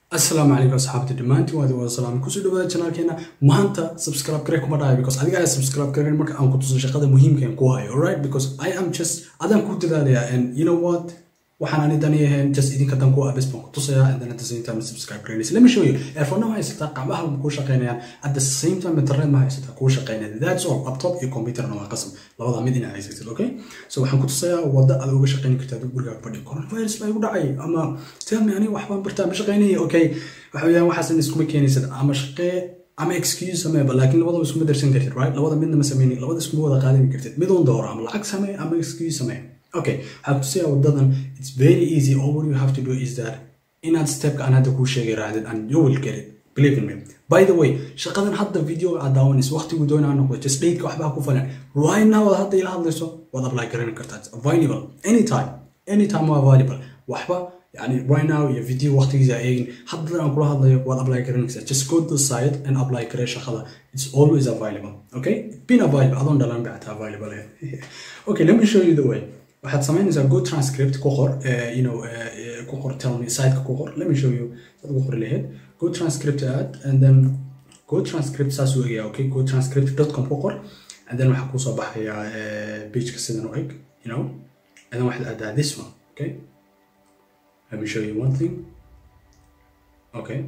asalaamu calaykum asxaabta dhammaantiin waadi wada salaam kusoo dhawaada janaalkeena maanta subscribe gare kuma dhahay because adiga ayaa subscribe garen marka aan ku tuso shaqada muhiimka aan ku hayo alright because i am just adaan ku dadaalayaa and you know what waxaan ani dani ahayn just idinka dan ku abis baan ku tusayaa and then at the same time subscribe garanaysa let me show you earphone ma haysataa qacmaha ma kuu shaqeynayaan at the same time internet ma haysataa kuu shaqeynaya that's all laptop iyo computerna waa qasam labada mid inaa haysatid okay so waxaan ku tusayaa wadda aad uga shaqeyni kartaa adigu gurigaaga fadhi coronavirus baa igu dhacay ama tell me aniga waxbaan bartaa ma shaqeynaya okay waxa weeyaan waxaasan iskuma keenaysad ama shaqee ama excuse sameeba laakiin labadaba iskuma darsan kartid right labada midna ma sameyni labada iskuma wada qaadani kartid midun dooro ama lacag samee ama excuse samee okay waxaan kutusayaa wadadan it's very easy all what you have to do is that inaad stepka aan hadda kuu sheegay raacdid and you will get it believe in me by the way shaqadan hadda videoga aad daawanayso waqtigu doona ha noqdo just dateka waxbaa ku falan right now aad hadda ila hadlayso waad apply garan kartaa it's available anytime anytime waa available waxba يعني right now your video وقتigiisa eegin hadda aan kula hadlayo waad apply garanaysaa just go to the site and apply garee shaqada it's always available okay been available adoon dhalan bacta available okay let me show you the way waxaad samaynaysaa go transcript ku qor you know ku qor tell me siteka ku qor let me show you dad ugu qori lahayd go transcript add and then go transcript saas u egaya okay go transcript.com ku qor and then waxaa kusoo baxaya pageka sidan u eg you know and then waxaad aadaa this one okay let me show you one thing okay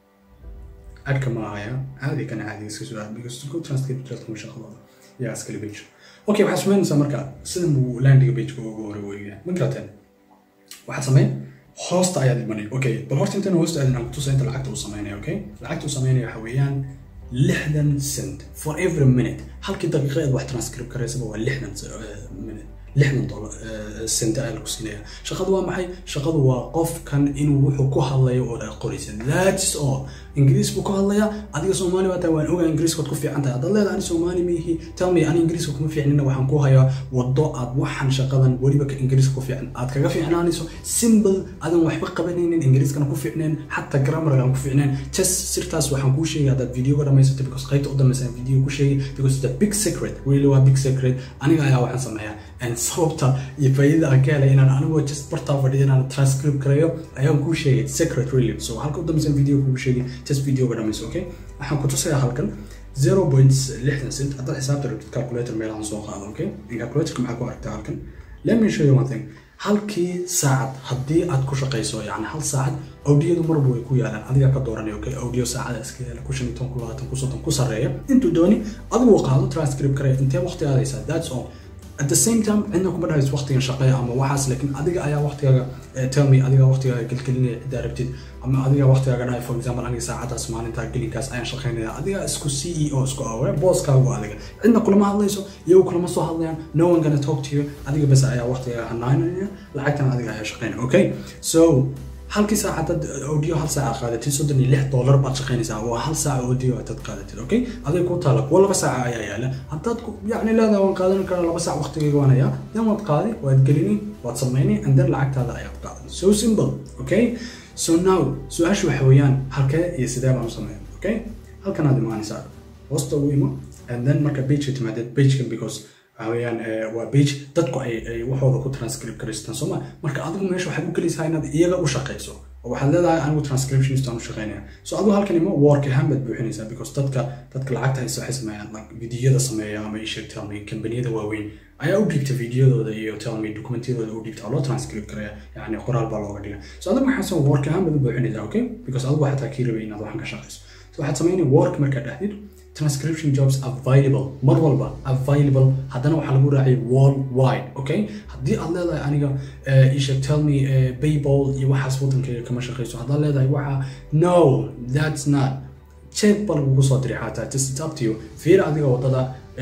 adka ma ahaya caadi kan caadi iska soo aad because go transcript dadka shaqadooda yaa iskale page okay waxaad samaynaysaa marka sidan buu landiga pageka ugu hore weeyaa ma garateen waxaad samayn hoosta ayaad imanay okay bal horta intan hoosta aadin aan kutusa inta lacagta uu samaynaya okay lacagta uu samaynaya waxa weeyaan lixdan cent for every minute halkii daqiiqadeed wax transcript karaysaba waa lixdan minute lixdan dolar sente ayaa lagu siinaya shaqadu waa maxay shaqadu waa qofkan inuu wuxuu ku hadlayo oo dha qoraysa that's all ingiriis buu ku hadlayaa adiga soomaali baa tahay waan ogaa ingiriiskood ku fiican tahay haddaad leedahay ani soomaali miihi tell me ani ingiriiska kuma fiicnina waxaan ku hayaa waddo aad waxan shaqadan weliba ka ingiriiska ku fiican aad kaga fiicnaanayso simple adan waxba qabanaynin ingiriiskana ku fiicneen xataa grammarga aan ku fiicneen just sirtaas waxaan kuu sheegay haddaad videoga dhamaysato because qaybta u dambaysa video ku sheegay because the big secret really waa big secret aniga ayaa waxaan sameeyaa and sababta iyo faa'iidada aan ka helay inaan anigoo just bartaa fadhiyo inaan transcript gareeyo ayaan kuu sheegay secret really so halka u dambaysan video kugu sheegay just videoga dhamayso okay waxaan ku tusayaa halkan zero point lixdan cent haddaad xisaabta rabtid calculator meelahan soo qaado okay calculatorka maxaa ku aragtaa halkan let me show you one thing halkii saacad haddii aad ku shaqayso yani hal saacad audiyadu marba way ku yaalaan adiga ka dooranaya okay audio saacada iska yaala ku shan iyo toban ku labaatan ku soddon ku sarreeya intuu dooni adigu qaado transcript kare intee waqti aadaysaa that's all at the same time cidna kuma dhahayso waqtigan shaqeeya ama waxaas laakiin adiga ayaa waqtigaaga tell me adiga waqtigaaga gelgelinaya ciddaa rabtid ama adiga waqtigaaga dhahay for example aniga saacadaas maalintaa gelinkaas ayaan shaqeynaya adiga isku c e o isku awe booskaagu adiga cidna kulama hadlayso iyagu kulama soo hadlayaan no one gonna talk to you adiga bas ayaa waqtigaaga hanaanaya lacagtana adiga ayaa shaqeynaya okay so halkii saac haddaad audio hal saac aad qaadatid soddon iyo lix dollar baad shaqaynaysaa waa hal saac audio haddaad qaadatid okay aday ku taala kuwa laba saaca ayaa yaala haddaad yacni leedahay waan qaadan karaa laba saac waqtigayga waan hayaa then waad qaadi waad gelini waad samayni and then lacagtaada ayaad qaadan so simple okay so now su-aasha waxa weeyaan halkee iyo sidee baan u sameeya okay halkan aad imaanaysaa hoosta ugu imo and then marka pageka timaadid pagekan because waxaweyaan waa page dadku ay ay waxooda ku transcript garaystaan sooma marka adigu meesha waxaad u gelaysaa inaad iyaga u shaqayso oo waxaad leedahay anigu transcriptionist aan u shaqeynaya so adigu halkan imo work ahaan baad buuxinaysaa because dadka dadka lacagta haysta waxay sameeyaan like videoyada sameeya ama isheeg tell me kambaniyada waaweyn ayaa u dhiibta videodooda iyo tell me documentiyadooda u dhiibta loo transcript garaya yani qoraal baa looga dhiga so adigu waxaa soo work ahaan baad u buuxinaysaa okay because adigu xataa kii rabay inaad waxan ka shaqayso so waxaad sameynaya work markaad dhahdid transcription jobs available mar walba available haddana waxaa lagu raacay worldwide okay haddii aad leedahay aniga isheeg tell me payball iyo waxaas waddankayga kama shaqayso haddaad leedahay waxa no that's not check ba lagugu soo diray xataa just it's up to you fiir adiga waddada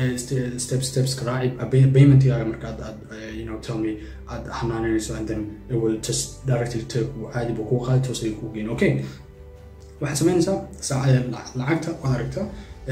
step steps raaci paymentigaaga marka aad you know tell me aad hanaanayso and then it will just directly take caadi buu kuu qaadi toos ayuu kuu geyn okay waxaad samaynaysaa lacagta waad aragtaa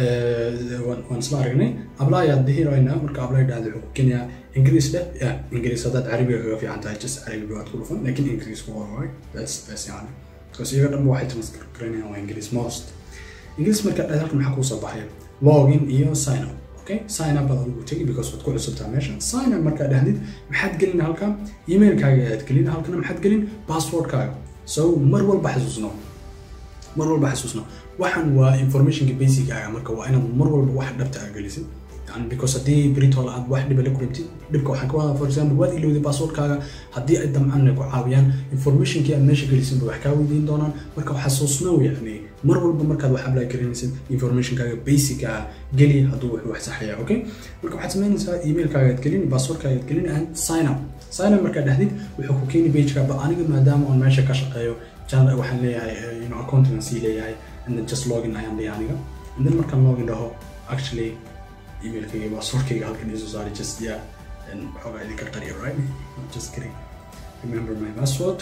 waan isla aragnay abla ayaad dihiraynaa marka abla dhahda wuxuu ku keenayaa ingiriis dheh ya ingiriis haddaad carabiga kaga fiican tahay just carabiga waad ku dhufan laakiin ingiriisku waa waay that's best yani because iyaga dhanba waxay transcript garanayaan waa ingiriis most ingiriis marka dhahda halkan maxaa kuu soo baxaya login iyo sign up okay sign up baad adigu tegi because waad ku cusubtaa meesha sign up markaa dhahdid maxaad gelin halka emailkaaga ayaad gelin halkana maxaad gelin passwordkaaga so mar walba xasuusno mar walba xasuusno waxaan waa informationka basicaaga marka waa inaad mar walba wax dhabta aa gelisid yani because haddii britol aad wax dhiba la kulantid dhibka waxaan ka wadaa for example waad ilowday passwordkaaga haddii ay damcaan ay ku caawiyaan informationkii aad meesha gelisin ba wax kaa weydiin doonaan marka xasuusnow yani mar walba markaad wax apply garanaysid informationkaaga basica geli hadduu wax wax saxaya okay marka waxaad samaynaysaa emailkaaga aad gelin passwordkaaga aad gelin and sign up sign up markaad dhahdid wuxuu ku keeni pageka ba aniga maadaama oon meesha ka shaqeeyo channel waxaan leeyahay you know accounting aan sii leeyahay and then just login ayaan leeyahay aniga and then markaan login dhaho actually emailkayga passwordkayga halkan isoo saari just yeah and waxoogaa idinka qariyo right just kidding remember my password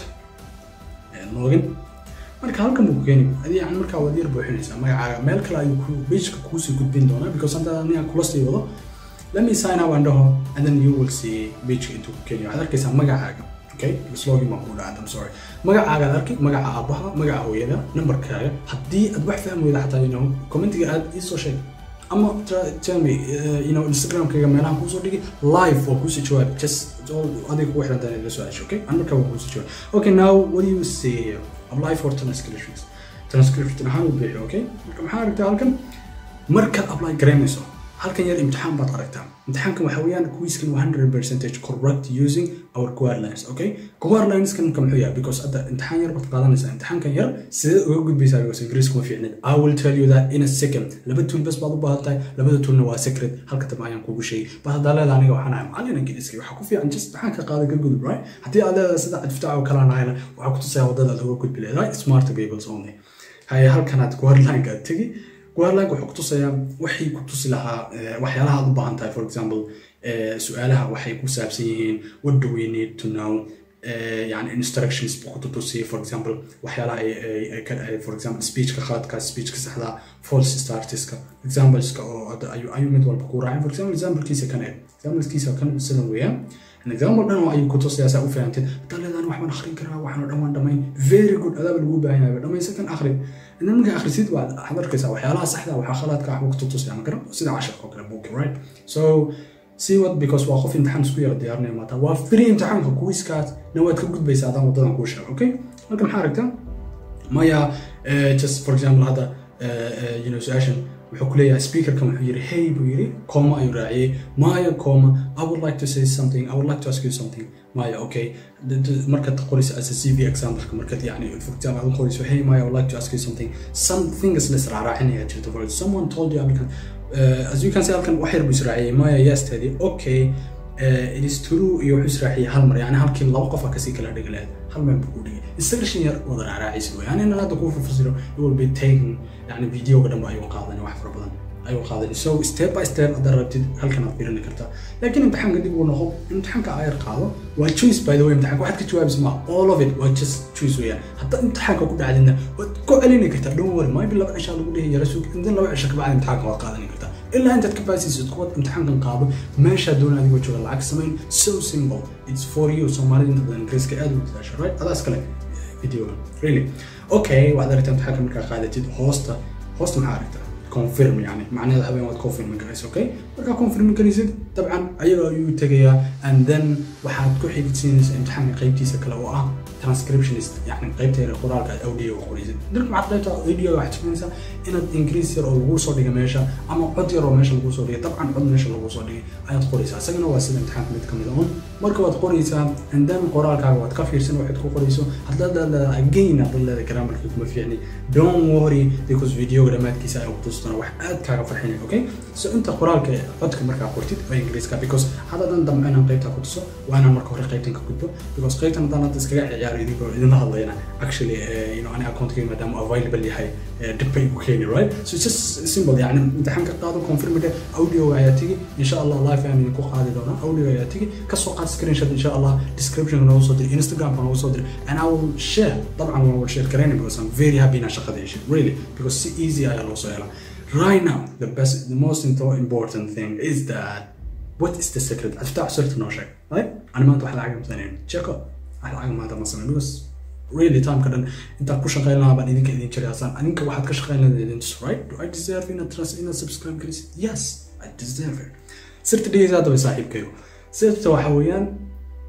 and login marka halkan buu ku keeni adi yani markaa waad yar buuxinaysaa magacaaga meel kale ayuu ku pageka kuusii gudbin doonaa because hadda aniga kula sii wado let me sign up and dhaho and then you will see pageka intuu ku keeni waxaad arkaysaa magacaaga okay login baan kuu dhacay I'm sorry magacaaga aad arki magaca aabaha magaca hooyada numberkaaga haddii aad wax fahmi weyda xataa you know commentiga aad iisoo sheeg ama tell me uh, you know instagramkayga meelaha kuusoo dhigi live waa kuusii jawaab just adiga kugu xiran tahay la soo cesho okay an markaa waa kuusii jawaab okay now what do you say apply for transcriptions transcription ahaan u bixi okay marka maxaa aragtaa halkan markaad apply garaynayso halkan yar imtixaan baad aragtaa imtixaankan waxa weeyaan quizkan waa 100 percentage correct using our guidelines okay guidelineskan marka muxuu yahay because hadda imtixaan yar baad qaadanaysaa imtixaankan yar sidee uga gudbaysaa because ingiriiska ma fiicnid i will tell you that in a second laba tool bas baad u baahan tahay labada toolna waa secret halka dambe ayaan kugu sheegay bas haddaa leedahay aniga waxaan ahay macallin ingiriiska waxaa ku fiican just imtixaan ka qaada ka gudub right haddii aad leedahay sida cadfitaac oo kale nahayna waxaa ku tusaya wadada aad uga gudbi leedahay smart peoples only haye halkanaad guidelineka tegi guideline wuxuu ku tusayaa waxay ku tusi lahaa waxyaalaha aad u baahan tahay for example su-aalaha waxay ku saabsan yihiin what do we need to know yani instructions buu ku tutusiyay for example waxyaalaha ay ka dhahay for example speechka khaladka speechka saxda false startiska exampleska oo ayuu mid walba ku raacay for example examplekiisa kan eeg examplekiisa kan sidan weeyaan an example dhan ayuu ku tusayaa saa u fahamtid hadaa leedaan waxbaan akhrin karaa waxaan oo dhan waan dhamayn very good adaaba lagu baahan yahay dhamaysa kan akhri idan markaa akhrisid waxaad arkaysaa waxyaalaha saxda waxaa khaladka waxba ku tutusaya ma garan sida casharka oo kale buuki right so see what because waa qof imtixaan isku yara diyaarinaya maata waa free imtixaanka kuwiskaas na waad ka gudbaysaa adaan wadadan kuu sheego okay halka maxaa aragtaa maya just for example hadda you know su-aashan wuxuu ku leeyahay speakerkan wuxuu yidhi hey buu yidhi coma ayuu raaciyey maya coma i would like to say something i would like to ask you something maya okay markaad qorayso as a cv exampleka markaad yani for example aad qorayso hey maya i would like to ask you something some things la israacraacinaya jirto for someone told you applicant uh, as you can see halkan wax yar buu israaciyey maya yes tadi okay uh, it is true iyo wuxuu israaciyey hal mar yani halkii laba qof a kasii kala dhigi lahayd hal meel buu ku dhigay isaga shan yar wada raaraacaysa wey yani inaan hadda kuu fafasiro it will be taken yani videoga dhanba ayuu qaadanay wax fara badan ayuu qaadanay so step by step haddaad rabtid halkan aad fiirini kartaa laakiin imtixaanka dib uu noqo imtixaanka ayar qaado waa choice by the way imtixaanka waxaad ka jawaabaysa ma all of it waa just choice weeyaan haddaad imtixaanka ku dhacdidna waad ku celini kartaa don't worry maybe laba cishaa lagu dhihi yara sug intan laba cisha kabacdi imtixaanka waad qaadani kartaa ilaa intaad ka baasisid kuwaad imtixaankan qaado meeshaa doona adigoo jooga lacag samayn so simple it's for you soomaalida inta badan ingiriiska aad u dadaasha right adaas kale videoga really okay waxaad aragtaa imtixaanka markaa qaadatid hoosta hoosta maxaa aragtaa confirm yani macnaheeda habeen waad confirm garaysa okay markaa confirm garaysid dabcan ayaga ayuu tegayaa and then waxaad ku xigidsiinaysaa imtixaanka qaybtiisa kale oo ah transcriptionist yani qaybta yare qoraalka aad audio ga qoraysid dirka maxaad qaybta audio waxaad tukanaysaa inaad ingiriis yar oo lagu soo dhigay meesha ama cod yar oo meesha lagu soo dhigay dabcan cod meesha lagu soo dhigay ayaad qoraysaa isagana waa sida imtixaanka mid kamid un marka waad qoraysaa and then qoraalkaaga waad ka fiirsan waxaad ku qorayso haddaad leedahay again haddaad leedahay grammarkii kuma fiicni don't worry because videoga dhammaadkiisa ayaa ku tusdona wax aad kaaga farxinay okay so inta qoraalka codka markaa qortid oo ingiriiska because haddaadan damco inaan qaybtaa ku tuso waa inaan marka hore qaybtan ka gudbo because qaybtan haddaan hadda iskaga ciyaaro idinkoo idinla hadlayna actually you know ani accountkiga maadaama available yahay dib bay ku keeni right so just simple yani imtixaanka qaado confirmide audioga ayaa tigi insha allah live ayaan idinku qaadi doonaa audio ayaa tigi kasoo qaad screenshot insha allah descriptionka noogu soo diri instagramka noogu soo diri and i will share dabcan waan wada share garayna because i'm very happy inaan shaqada yeeshay really because si easy ayaa loo soo helaa right now the best the most important thing is that what is the secret افتح صرت نوشك right انا ما انت واحد عقم ثانيين check up واحد عقم هذا مثلا because really time kadan inta ku shaqeyn lahaa baan idinka idin jiray asaan adinka waxaad ka shaqeyn lahayd idin tus right do i deserve in a trust in a subscribe garisid yes i deserve it sirta dhigaysa haddaba saaxiibkayo sirta waxa weeyaan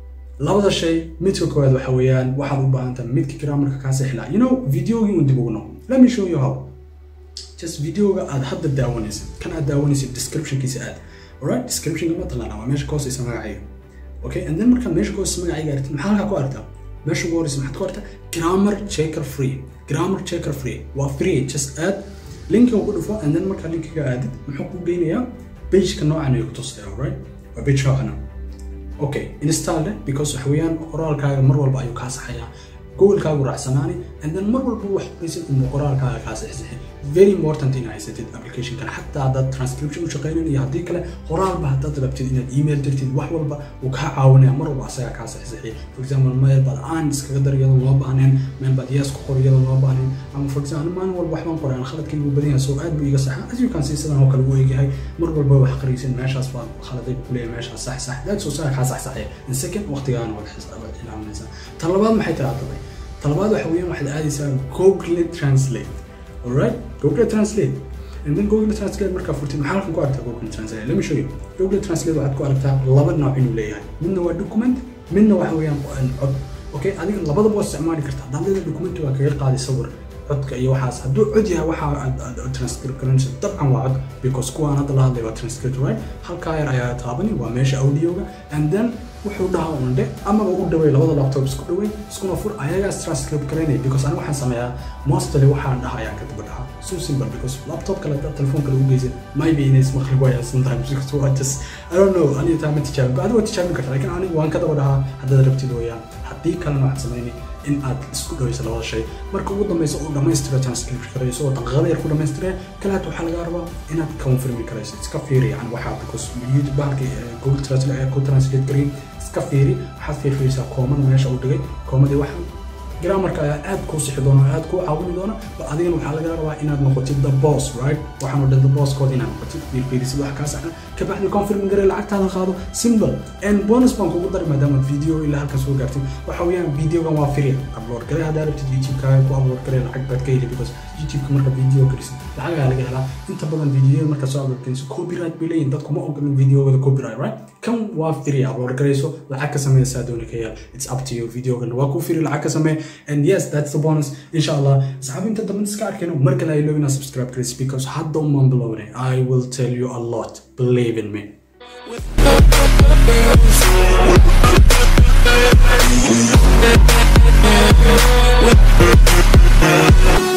labada shay midka koowaad waxa weeyaan waxaad u baahan tahay midka grammarka kaa sixlaa you know videogii un dib ugu noqo let me show you how just videoga aad hadda daawanaysid kan aad daawanaysid descriptionkiisa aad alright descriptionka ma taqaanaa waa meesha ka hooseysa magacayga okay and then markaad meesha ka hooseysa magacayga aragtid maxaa halkaa ku aragtaa meesha ugu horeysa maxaad ku aragtaa grammar checker free grammar checker free waa free just add linkiga ku dhufo and then markaa linkiga aadid muxuu ku geynayaa pageka noocan ay ku tusaya alright waa page noocana okay install it because waxa weeyaan qoraalkaaga mar walba ayuu kaa saxayaa goolkaagu raacsanaani and then mar walba wax qoraysid unba qoraalkaaga kaa saxsaxin very important in haysatid applicationkan xataa haddaad transcription u shaqaynan iyo haddii kale qoraalba haddaad rabtid inaad email dirtid wax walba uu kaa caawinaya mar walba asagaa kaa saxsaxiya for example meel baad aan iskaga dar iyadoo loo baahneen meel baad yes ku qor iyadoo loo baahneen ama for example maalin walba waxbaan qoray aan khaladkaygu badan yahay so aad buu iga saxa as you can see sidan oo kale u eegyahay mar walba wax qaraysin meeshaas baa khaladay buu kuleeyahay meeshaas sax sax that's so sax kaa saxsaxaya in second waqtigaana waad xisaabad ilaalinaysaa tan labaad maxay tahay hadda talabaad waxa weeyaan waxaad aadaysaa google translate alright google translate and then google translate markaa furtid maxaa halkan ku aragtaa google translate let me show you google translate waxaad ku aragtaa laba nooc inuu leeyahay midna waa document midna waxa weeyaan cod okay adiga labadaba waa isticmaali kartaa haddaad leedahay document waa kaga qaadi sawir codka iyo waxaas hadduu cod yahay waxa aad transcript garanayso dabcan waa cod because kuwaan hadda la hadlay waa transcript right halkaa yar ayaa taabani waa meesha audioga and then wuxuu dhahaa undhe amaba u dhawey labada laptop isku dhawey iskuna fur ayagaas transcript garaynaya because aniga waxaan sameeyaa mostly waxaan dhaha ayaan ka daba dhahaa so simple because laptop kale haddaad telefoon kale u geysan maybe inays maqli waayaan sometimes because waa just I don't know aniga taa ma tijaabin adiga waa tijaabin kartaa laakiin aniga waan ka daba dhahaa haddaad rabtid weeyaan haddii kalena waxaad samaynay in aad isku dhaweyso labada shay marka ugu dambeysa uu dhammaystiro transcript karayso oo daqiiqada yar ku dhammaystiree kalaad waxaa laga rabaa inaad confirmi karayso iska fiiri yani waxaa because youtube bahalka google translate ayaa ku translate garay iska fiiri waxaad fiirfiirisaa koomada meesha uu dhigay koomadii waxaa grammarka ayaa aad kuu sixi doona aad kuu caawini doona ba adigana waxaa laga rabaa inaad noqotid the boss right waxaanu dhan the boss kood inaad noqotid fiirfiirisid wax kaa saxan kabacdi confirm garee lacagtaada qaado simple and bonus baan kugu dari maadaama video ilaa halkan soo gaartid waxa weeyaan videogan waa free upload garee haddaa rabtid youtube-kaaga ku upload garee lacag baad ka heli because youtube-ka marka video gelisid lacag ayaa laga helaa inta badan videoyada marka soo upload geliso copyright bay leeyihin dadku ma ogolin videogada copyright right kan waa free upload gareyso lacag ka sameysaa dooni ka yaal it's up to you videogan waa ku free lacag ka samee and yes that's the bonus insha allah asxaabi inta dambe iska arkayno mar kale ay loobina subscribe gareys because hadda umaan bilownay i will tell you a lot believe in me With